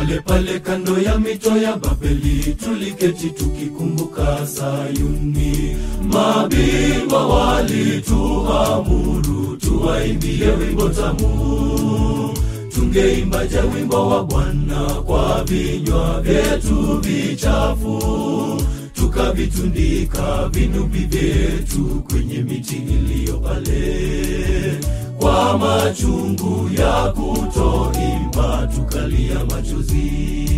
pale pale kando ya mito ya Babeli tuliketi tukikumbuka Sayuni. Mabingwa walituamuru tuwaimbie wimbo tamu, tungeimbaje wimbo wa Bwana kwa vinywa vyetu vichafu, tukavitundika vinubi vyetu kwenye miti iliyo pale kwa machungu ya kutoimba tukalia machozi.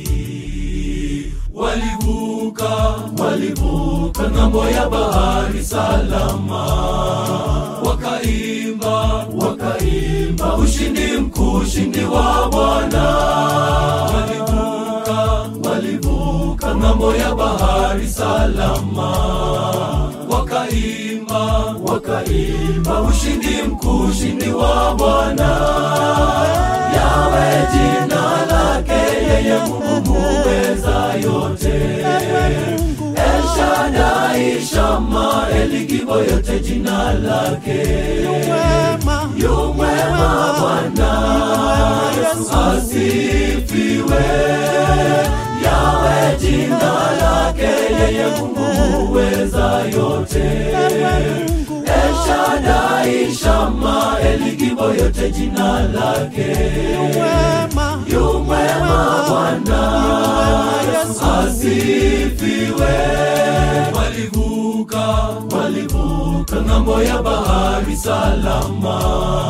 Walivuka, walivuka ng'ambo ya bahari salama, wakaimba, wakaimba ushindi mkuu, ushindi wa Bwana. Walivuka, walivuka ng'ambo ya bahari salama, wakaimba, wakaimba ushindi mkuu, ushindi wa Bwana. Yawe jina lake yeye Mungu muweza yote. El Shaddai, Shama, Eligibo yote jina lake. Yu mwema Bwana Yesu asifiwe. Yawe jina lake yeye Mungu muweza yote. El Shaddai, Shama, Eligibo yote jina lake. Yu mwema Bwana Yesu asifiwe. Walivuka, walivuka ng'ambo ya bahari salama,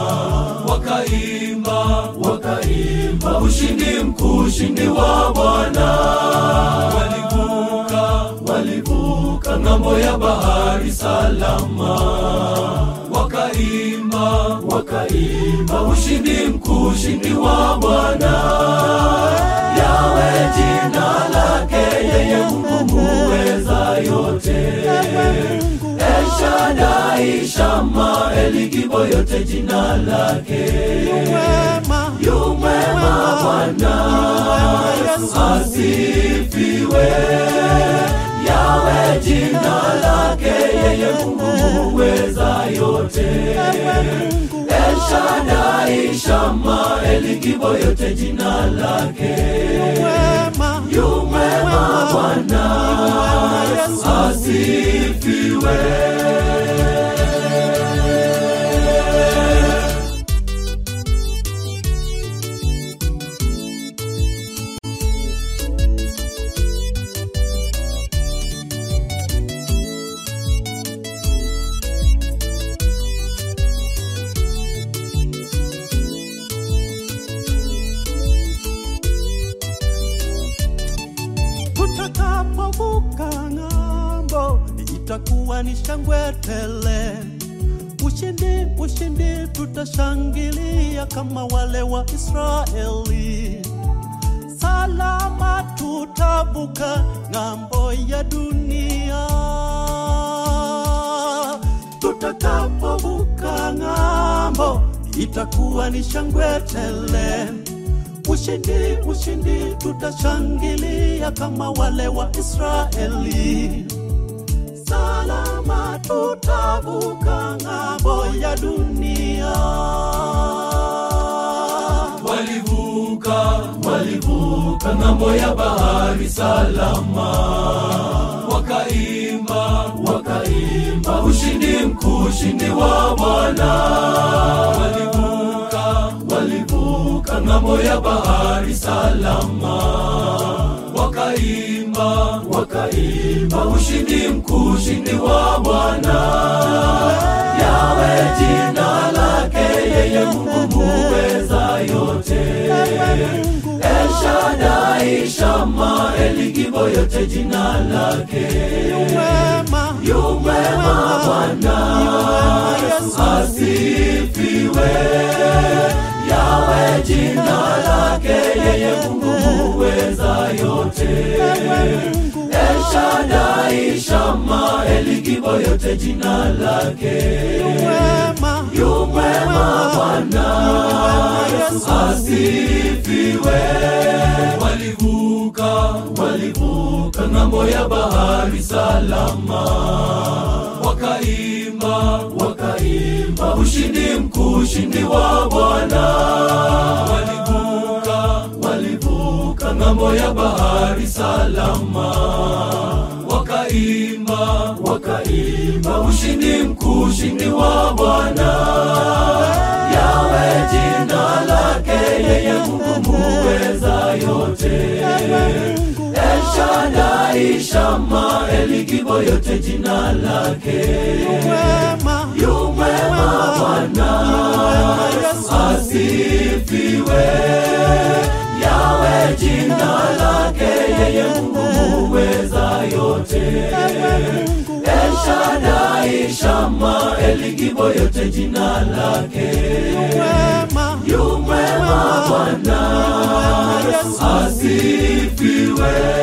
wakaimba, wakaimba ushindi mkuu, ushindi wa Bwana. Walivuka, walivuka ng'ambo ya bahari salama, wakaimba, wakaimba ushindi mkuu, ushindi wa Bwana. Yawe jina lake yeye Mungu muweza yote. El Shaddai, Shama, Eligibo yote jina lake. Yu mwema Bwana Yesu asifiwe. Yawe jina lake yeye Mungu muweza yote. El Shaddai, Shama, Eligibo yote jina lake. Yu mwema Bwana Yesu asifiwe. tutakapovuka ng'ambo itakuwa ni shangwe tele. Ushindi, ushindi, tutashangilia kama wale wa Israeli. Salama tutavuka ng'ambo ya dunia. Tutakapovuka ng'ambo itakuwa ni shangwe tele. Ushindi, ushindi, tutashangilia kama wale wa Israeli. Salama tutavuka ng'ambo ya dunia. Walivuka, walivuka ng'ambo ya bahari salama, wakaimba, wakaimba ushindi mkuu, ushindi wa Bwana. Walivuka, walivuka ng'ambo ya bahari salama, wakaimba, wakaimba ushindi mkuu, ushindi wa Bwana. Yawe jina lake yeye Mungu muweza yote. El Shaddai, Shama, Eligibo yote jina lake. Yu mwema Bwana Yesu asifiwe. Yawe jina lake yeye Mungu muweza yote. El Shaddai, Shama, Eligibo yote jina lake. Yu mwema Bwana Yesu asifiwe. Walivuka, walivuka ng'ambo ya bahari salama, wakaimba, wakaimba ushindi mkuu, ushindi wa Bwana. Walivuka, walivuka ng'ambo ya bahari salama wakaimba wakaimba ushindi mkuu ushindi wa bwana yawe jina lake yeye mungu muweza yote eshadai shama eligibo yote jina lake wema yumwema bwana asifiwe yawe jina lake yeye mungu muweza yote eshadai shama eligibo yote jina lake wema yumwema bwana asifiwe